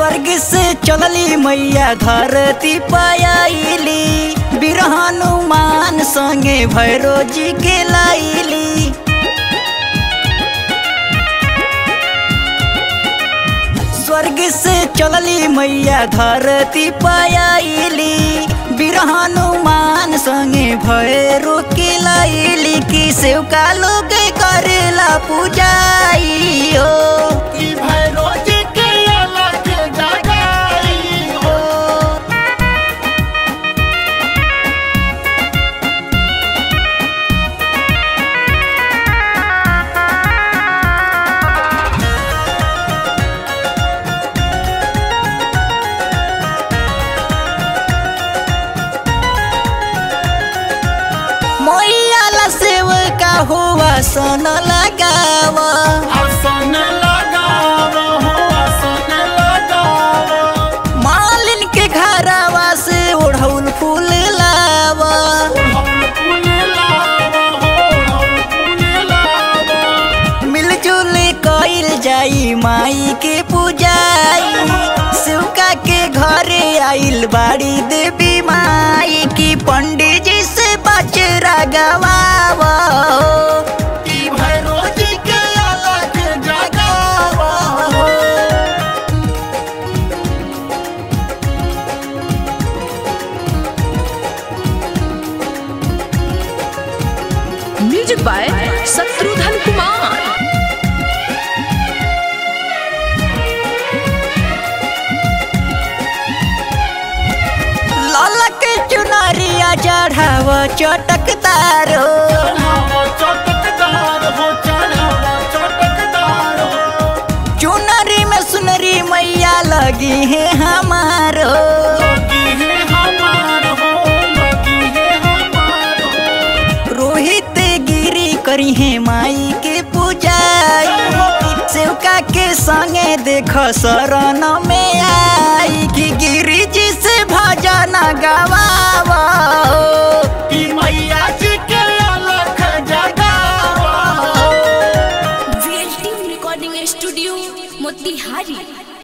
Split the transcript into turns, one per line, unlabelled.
स्वर्ग से चलली मैया धरती पायली बीर हनुमान संगे भैरो जी के लाइली स्वर्ग से चलली मैया धरती पायली बीर हनुमान संगे भैरो के लाइली कि सेवका लोग करेला पूजाई हो
की भैरो जी के अलग जगाई हो
मैया ला सेवका हुआ सन लगावा
आसन लगाव हो आसन लगाव
मालिन के घरवा से ओढ़ौल फूल लावा
हम फूल लाव हो हम फूल लाव
मिलजुल कइल जाई माई के पूजाई शिवका के घरे आइल बाड़ी देवी माई की पंडित जी से बचरा गवावा
की भैरो जी के अलग जगाव हो
म्यूजिक बाय शत्रुघ्न कुमार
लाला के चुनरिया चढ़ाव चटकदार हो
चढ़ावा चटकदार हो चढ़ावा चटकदार हो
चुनरी में सुनरी मैया लगी है हमारो
लगी है हमार हो लगी है हमार हो
रोहित गिरी करी है माई के पूजाई सेवका के संगे देख शरण में आई कि गिरी जी से भजन गवा